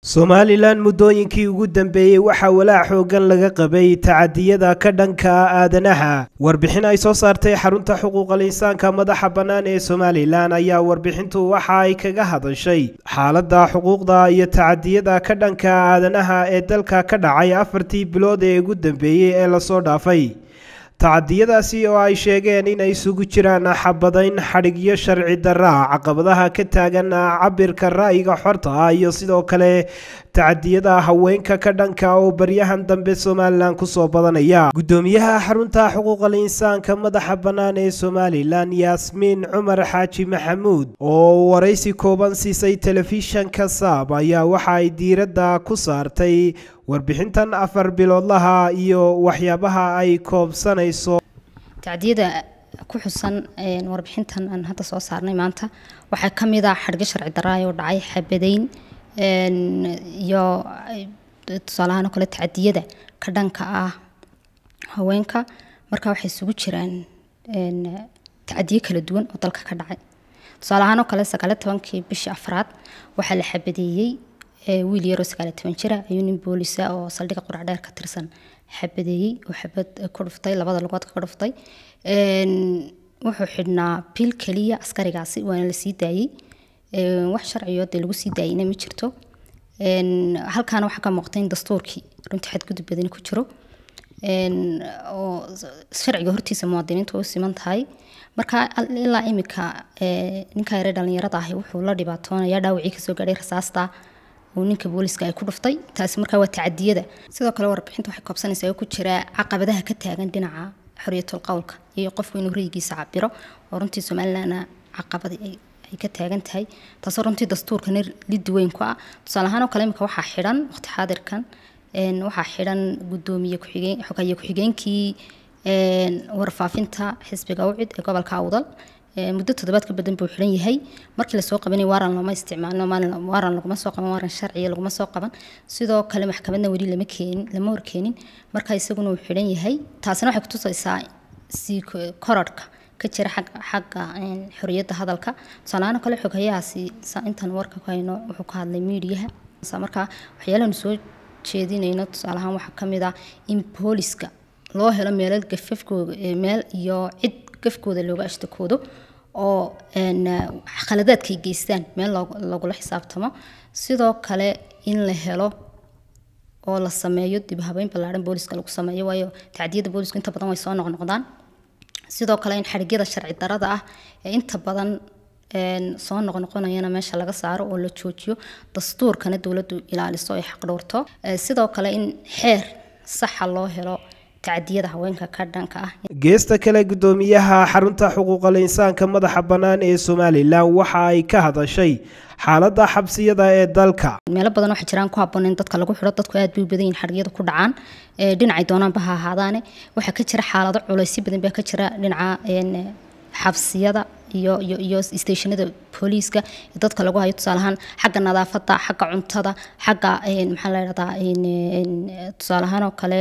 somalilan muddooyinkii ugu dambeeyey waxaa walaac xoogan laga qabay tacadiyada ka dhanka aadanaha warbixin ay soo saartay xarunta xuquuqal insaanka madaxa bannaan ee somalilan ayaa warbixintu waxa ay kaga hadashay xaaladda xuquuqda iyo tacadiyada ka dhanka aadanaha ee dalka ka dhacay afartii bilood ee ugu dambeeyey ee lasoo dhaafay tacadiyadaasi oo ay sheegeen inay isugu jiraan xabadayn xadhigyo sharci darra caqabadaha ka taagan cabirka ra'yiga xorta ah iyo sidoo kale tacadiyada haweenka ka dhanka oo baryahan dambe somalilan kusoo badanaya guddoomiyaha xarunta xuquuqal insaanka madaxa bannaan ee somalilan yaasmiin cumar xaaji maxamuud oo waraysi kooban siisay telefishanka saab ayaa waxa ay diiradda ku saartay warbixintan afar biloodlaha iyo waxyaabaha ay koobsanayso tacdiyada ku xusan warbixintan aan hadda soo saarnay maanta waxaa ka mid ah xadhgo sharci daraayo oo dhacay xabadayn iyo tusaalahaan oo kale tacdiyada ka dhanka ah haweenka marka waxay isugu jiraan tacdiyo kala duwan oo dalka ka dhacay tusaale ahaan oo kale sagaali tobankii bishii afraad waxaa la xabadeeyey wiil yaroo sagaali toban jira ayuu nin boolisa oo saldhigga quracdheer ka tirsan xabadeeyey oo xabad ku dhuftay labada lugood ka dhuftay wuxuu xidhnaa bil keliya askarigaasi waana la sii daayey wax sharciyo dee lagu sii daayeyna ma jirto halkaana waxaa ka muuqata in dastuurkii runtii xadgudub badani ku jiro oo sharciga hortiisa muwaadiniintu u siman tahay marka ilaa imika ninka yare dhalinyarada ahi wuxuu la dhibaatoonaya dhaawacii kasoo gaadhay rasaasta uu ninka booliska ay ku dhuftay taasi markaa waa tacadiyada sidoo kale warbixinta waxay koobsanaysaa oo ku jira caqabadaha ka taagan dhinaca xorriyatul qowlka iyo qofku inuu rayigiisa cabiro oo runtii somalilandna caqabadi ay ka taagan tahay taasoo runtii dastuurkana liddi weyn ku ah tusaale ahaan oo kale imika waxaa xidhan waqti xaadirkan waxaa xidhan gudoomiye kuxigeen xogaye ku-xigeenkii warfaafinta xisbiga ucid ee gobolka awdal muddo toddobaad ka badan buu xidhan yahay markii lasoo qabanay waaran looma isticmaalno waaran laguma soo qaban waaran sharciya laguma soo qaban sidoo kale maxkamadna weli lama keenin lama horkeenin marka isaguna uu xidhan yahay taasina waxay kutusaysaa sii korodhka ka jira xagga xagga xorriyadda hadalka tusaalahaan kale xogayahaasi intaan warka ku hayno wuxuu ka hadlay miidiyaha marka waxyaalahan soo jeedinayno tusaalahaan waxaa ka mid ah in booliska loo helo meelal gafafkooda meel iyo cid gafkooda looga ashtakoodo oo khaladaadkay geystaan meel lagula xisaabtamo sidoo kale in la helo oo la sameeyo dib habeyn ballaaran booliska lagu sameeyo waayo tacdiyada boolisku inta badan way soo noqnoqdaan sidoo kale in xadhigyada sharci darada ah ee inta badan soo noqnoqonayana meesha laga saaro oo la joojiyo dastuurkana dowladdu ilaaliso ay xaqdhowrto sidoo kale in xeer saxa loo helo tacdiyada haweenka ka dhanka ah geesta kale guddoomiyaha xarunta xuquuqal insaanka madaxa bannaan ee somalilan waxa ay ka hadashay xaaladda xabsiyada ee dalka meelo badan waxaa jiraan ku habboon in dadka lagu xidho dadku aad bay u badan yihin xadhiyada ku dhacaan dhinacay doonaanba ha ahaadaane waxaa ka jira xaalado culaysyo badan baa ka jira dhinaca xabsiyada iyo iyo iyo stationada booliiska ee dadka lagu hayo tusaale ahaan xagga nadaafadda xagga cuntada xagga maxaa la dhahdaa tusaale ahaan oo kale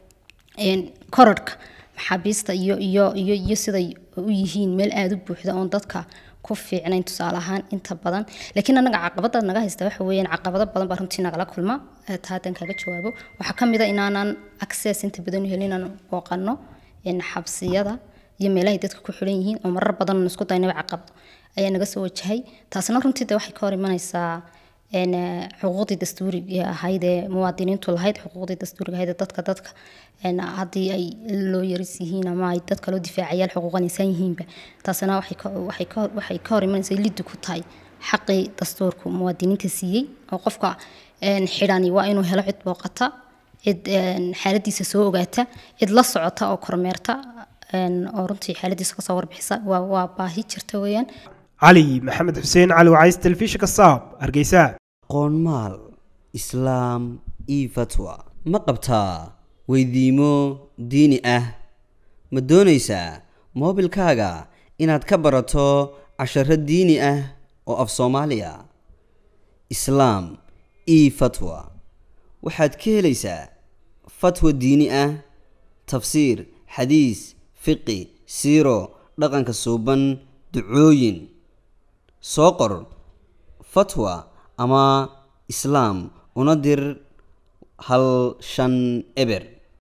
korodhka maxaabiista iyo iyo iyo iyo siday u yihiin meel aada u buuxda oon dadka ku fiicnayn tusaale ahaan inta badan laakiin anaga caqabada naga haysta waxa weeyaan caqabado badan baa runtii nagala kulma taa haddaan kaga jawaabo waxaa ka mid a inaanan access inta badan u helin inaan booqano xabsiyada iyo meelahay dadka ku xidhan yihiin oo marar badan isku daynaba caqabado ayaa naga soo wajahay taasna runtii de waxay ka hor imanaysaa xuquuqdii dastuuriga ahayd ee muwaadiniintu lahayd xuquuqdii dastuuriga ahayd ee dadka dadka haddii ay loo yaris yihiin ama ay dadka loo difaacayaal xuquuqan insaan yihiinba taasina waxay ka hor imanaysaa liddi ku tahay xaqii dastuurku muwaadiniinta siiyey oo qofka xidhani waa inuu helo cid booqata cid xaaladiisa soo ogaata cid la socota oo kormeerta oo runtii xaaladiisa kasoo warbixisa waa baahi jirta weeyaan cali maxamed xuseen cali wacays telefishinka saab hargeysa qoonmaal islaam io fatwa ma qabtaa weydiimo diini ah ma doonaysaa moobilkaaga inaad ka barato casharo diini ah oo af soomaaliya islaam io fatwa waxaad ka helaysaa fatwa diini ah tafsiir xadiis fiqi siiro dhaqanka suuban ducooyin soo qor fatwa ama islaam una dir hal shan eber